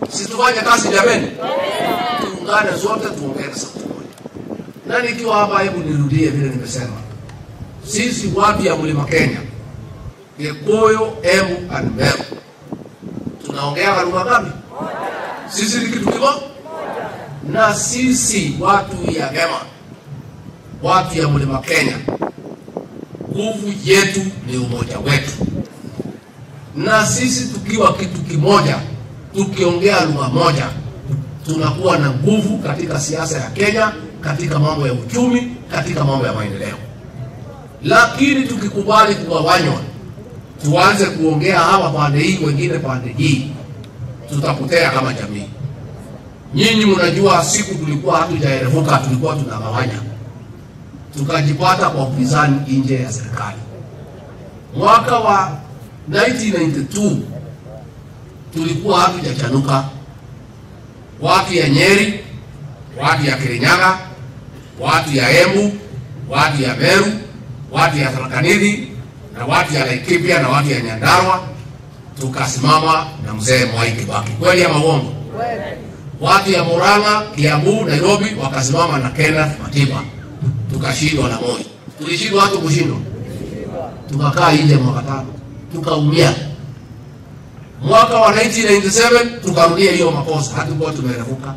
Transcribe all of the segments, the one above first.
Si tufanye kazi jameni, tuungane zote, tuongee sauti moja. Na nikiwa hapa, hebu nirudie vile nimesema, sisi watu ya mlima Kenya, Gikuyu, Embu and Meru tunaongea lugha ngapi? Sisi ni kitu kimoja, na sisi watu ya Gema, watu ya mlima Kenya, nguvu yetu ni umoja wetu, na sisi tukiwa kitu kimoja, tukiongea lugha moja, tunakuwa na nguvu katika siasa ya Kenya, katika mambo ya uchumi, katika mambo ya maendeleo. Lakini tukikubali kugawanywa, tuanze kuongea hawa pande hii, wengine pande hii, tutapotea kama jamii. Nyinyi mnajua siku tulikuwa hatujaerevuka, tulikuwa tunagawanya, tukajipata kwa upinzani nje ya serikali. Mwaka wa 1992 tulikuwa hatujachanuka, watu ya Nyeri, watu ya Kirinyaga, watu ya Embu, watu ya Meru, watu ya Tharaka Nithi na watu ya Laikipia na watu ya Nyandarua, tukasimama na mzee Mwai Kibaki. Kweli ama uongo? Watu ya Murang'a, Kiambu, Nairobi wakasimama na Kenneth Matiba, tukashindwa na Moi. Tulishindwa watu kushindwa, tukakaa nje mwaka tano, tukaumia. Mwaka wa 1997 tukarudia hiyo makosa, hatukuwa tumerefuka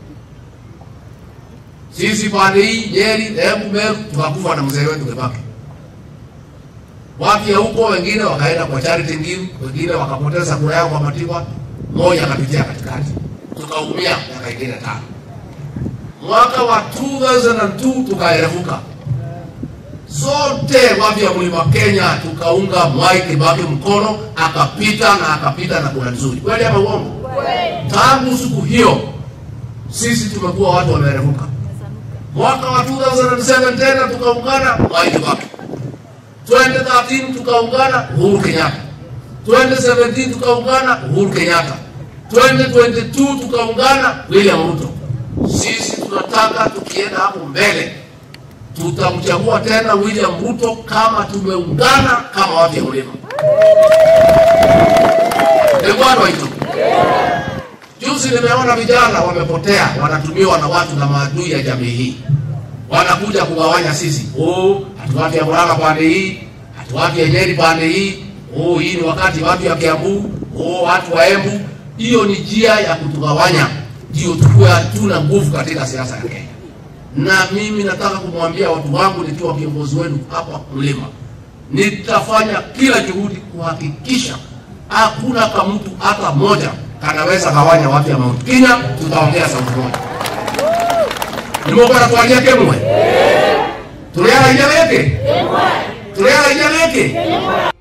sisi pande hii Nyeri, Embu, Meru, tukakufa na mzee wetu Kibaki. Watu ya huko wengine wakaenda kwa Charity Ngilu, wengine wakapoteza kura yao kwa Matiba, moja akapitia katikati, tukaumia miaka ingine tano. Mwaka wa 2002 tukaerefuka zote, watu ya mlima Kenya tukaunga Mwai Kibaki mkono, akapita na akapita na kura nzuri. Kweli ama uongo? Tangu siku hiyo sisi tumekuwa watu wameerefuka. Mwaka wa 2007 tena tukaungana Mwai Kibaki 2013 tukaungana Uhuru Kenyatta, 2017 tukaungana Uhuru Kenyatta, 2022 tukaungana William Ruto. Sisi tunataka tukienda hapo mbele tutamchagua tena William Ruto kama tumeungana kama watu ya mlima Egwano hicho. Juzi nimeona vijana wamepotea, wanatumiwa na watu na maadui ya jamii hii wanakuja kugawanya sisi. Oh, hatu watu ya Murang'a pande hii, hatu watu ya Nyeri pande hii. Oh, hii ni wakati watu ya Kiambu, oh, watu wa Embu. Hiyo ni njia ya kutugawanya, ndio tukuwe hatuna nguvu katika siasa ya Kenya. Na mimi nataka kumwambia watu wangu nikiwa kiongozi wenu hapa mlima, nitafanya kila juhudi kuhakikisha hakuna kamtu hata moja kanaweza gawanya watu ya Mount Kenya. Tutaongea sauti moja nimokora twaria kimwe tuliara inya rĩkĩ tuliara inya rĩkĩ